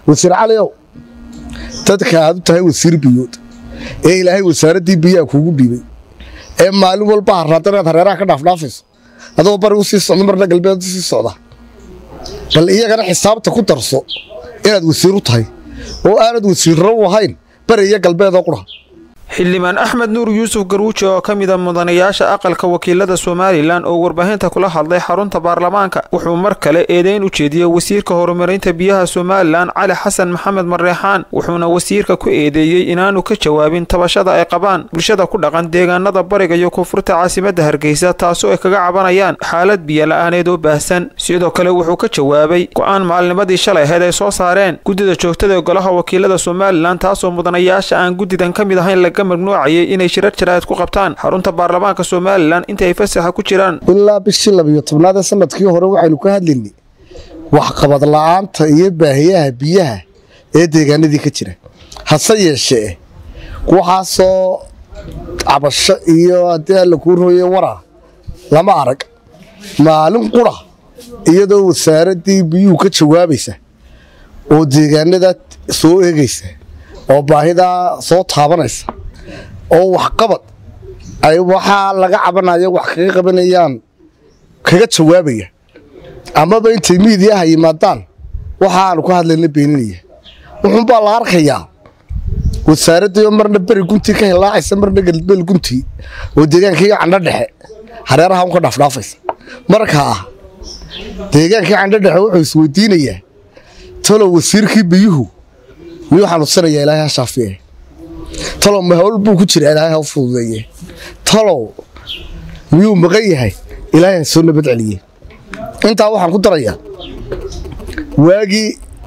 wasiir caliow dadka aad u tahay wasiir biyood ee ilaahay wasaaraddii biyaha kuugu dhiibay ee maalin walba harraada inaad hareeraha ka dhaafdhaafayso adoo bari u sii socdo marna galbeed u sii socda bal iyagana xisaabta ku darso inaad wasiir u tahay oo aanad wasiirro u ahayn bari iyo galbeedoo qura xildhibaan axmed nuur yuusuf garuuji oo ka mida mudanayaasha aqalka wakiilada somalilan oo warbaahinta kula hadlay xarunta baarlamaanka wuxuu mar kale eedeyn u jeediyey wasiirka horumarinta biyaha somalilan cali xasan maxamed mareexaan wuxuuna wasiirka ku eedeeyey inaanu ka jawaabin tabashada ay qabaan bulshada ku dhaqan deegaanada bariga iyo koonfurta caasimadda hargeysa taasoo ay kaga cabanayaan xaalad biyola-aaneed oo baahsan sidoo kale wuxuu ka jawaabay go-aan maalnimadii shalay ahayd ay soo saareen guddida joogtada ee golaha wakiilada somalilan taasoo mudanayaasha aan guddidan ka mid ahayn laga magnuucayay inay shirar jaraa'id ku qabtaan xarunta baarlamaanka somalilan inta ay fasaxa ku jiraan ilaa bishii labiyo tobnaad ee sanadkii hore waxaynu ka hadlaynay waxqabad la'aanta iyo baahiyaha biyaha ee deegaanadii ka jira hase yeeshee waxaasoo cabasho iyo haddii alla kuu rooye waraa lama arag maalin qura iyadoo wasaaraddii biyuhu ka jawaabaysa oo deegaanada soo eegaysa oo baahidaa soo taabanaysa oo waxqabad ay waxaa laga cabanayo wax kaga qabanayaan kaga jawaabaya amaba intay miidiyaha yimaadaan waxaanu ka hadlayna beeninaya wuxuunbaa la arkayaa wasaaraddii marna beri guntii ka hilaacaysa marna galbeel guntii oo deegaankii candho dhexe hareeraha un ka dhaafdhaafaysa markaa deegaankii candho dhexe wuxuu isweydiinayaa talow wasiirkii biyuhu miyuu xanuunsanayaa ilaahay ha shaafiye talow ma hawl buu ku jira ilaahay ha u fududeeye talow miyuu maqan yahay ilaahay ha soo nabad celiye intaa waxaan ku darayaa waagii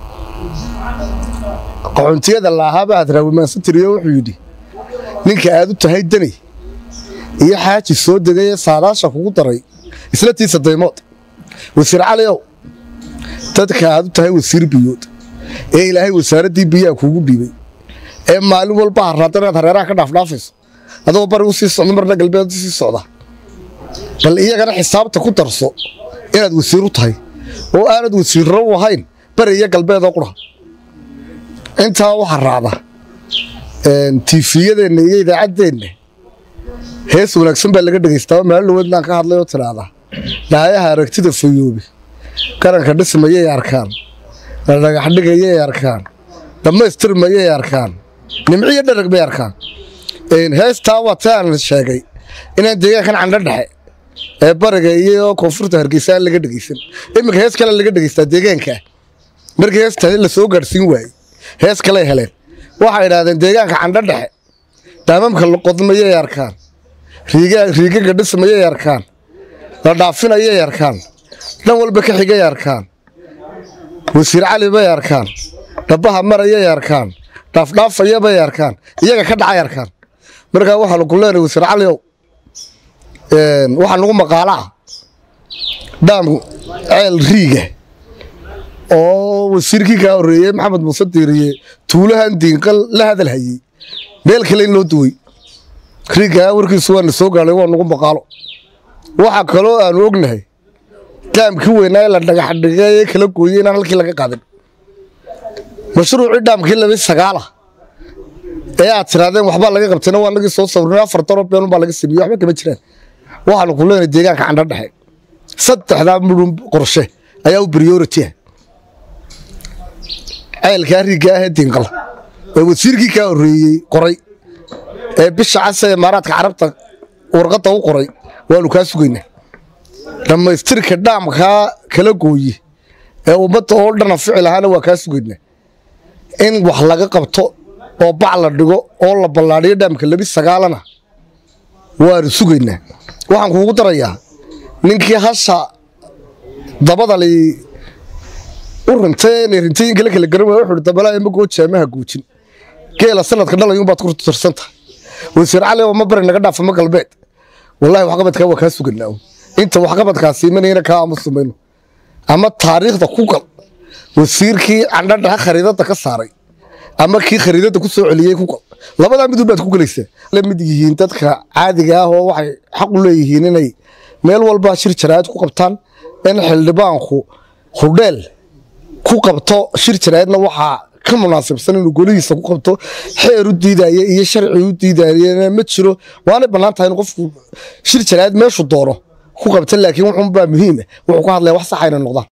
qaxoontiyada laahaaba aad raawimaansantiryo wuxuu yidhi ninka aad u tahay dani iyo xaaji soo degay ee saadaasha kugu daray isla tiisa daymood wasiir caliow dadka aad u tahay wasiir biyood ee ilaahay wasaaraddii biyaha kuugu dhiibay ee maalin walba harraada inaad hareeraha ka dhaafdhaafayso adoo bari u sii socdo marna galbeed u sii socda bal iyagana xisaabta ku darso inaad wasiir u tahay oo aanad wasiirro u ahayn bari iyo galbeedoo qura intaa waxaa raacda tiifiyadeenna iyo idaacaddeenna hees wanaagsan baa laga dhegaystaao maalin dhaweednaan ka hadlay oo tidhaahdaa dhaayaha aragtida fayoobi qaranka dhismayay arkaan la dhagax dhigayay arkaan dhammaystirmayay arkaan nimciyo dharag bay arkaan heestaa waa ti aan sheegay inaan deegaankan candho dhexe ee bariga iyo koonfurta hargeysa aan laga dhegaysan iminka hees kale laga dhegaystaa deegaankaa markii heesta la soo gaadhsiin waayey hees kaley heleen waxay idhaahdeen deegaanka candho dhexe daamamka laqodmayay arkaan riigaga dhismayay arkaan la dhaafinayay arkaan dhan walba ka xigay arkaan wasiir cali bay arkaan dhabbaha marayay arkaan dhaafdhaafaya bay arkaan iyaga ka dhacay arkaan markaa waxaanu ku leenahay wasiir caliow waxaa nagu maqaala ah dhaam ceel riiga oo wasiirkii kaa horreeyey maxamed muuse diiriye tuulahan diinqal la hadal hayey meel kale in loo duway riigaa warkiisu waana soo gaadhay waa nagu maqaalo waxaa kaloo aanu ognahay dhaamkii weynaa ee la dhagax dhigay ee kala gooyey inaan halkii laga qaadin mashruucii dhaamkii labi sagaala ee aad tirahdeen waxbaa laga qabtayna waa nagii soo sawrin afar daro beenun baa laga sameeyey waxba kama jiraan waxaanu ku leenahay deegaanka candho dhexe saddexdaa mudhun qorshe ayaa u priority ah ceelkaa riigga ah ee diinqal ee wasiirkii kaa horreeyey qoray ee bisha casa ee imaaraadka carabta warqadda u qoray waanu kaa sugaynaa dhammaystirka dhaamkaa kala gooye ee ummadda oo dhana ficil ahaana waa kaa sugaynaa in wax laga qabto oo bac la dhigo oo la ballaadhiyo dhaamka labi sagaalana waanu sugaynaa waxaan kuugu darayaa ninkii hasha dabadali u rintay inay rintooyin kale kala garan waaya wuxuu hi dabalaa imagoo jaamaha guujin geela sanadka dhalayuunbaad ku tirsan tahay wasiir cali oo ma bari naga dhaafa ma galbeed wallaahi waxqabadkaa waa kaa suganaa inta waxqabadkaasi imanayna kaa aamusumayno ama taariikhda ku gal wasiirkii candhadhaha khariidadda ka saaray ama kii khariidadda ku soo celiyey ku gal labadaa midun baad ku gelaysaa la mid yihiin dadka caadiga ah oo waxay xaq u leeyihiin inay meel walba shir jaraa'id ku qabtaan in xildhibaanku hudheel ku qabto shir jaraa'idna waxaa ka munaasibsan inuu golihiisa ku qabto xeer u diidaya iyo sharci u diidayana ma jiro waanay bannaan tahay in qofku shir jaraa'id meeshu doono ku qabta laakiin wuxuunbaa muhiima wuxuu ka hadlaya wax sax ayna noqdaan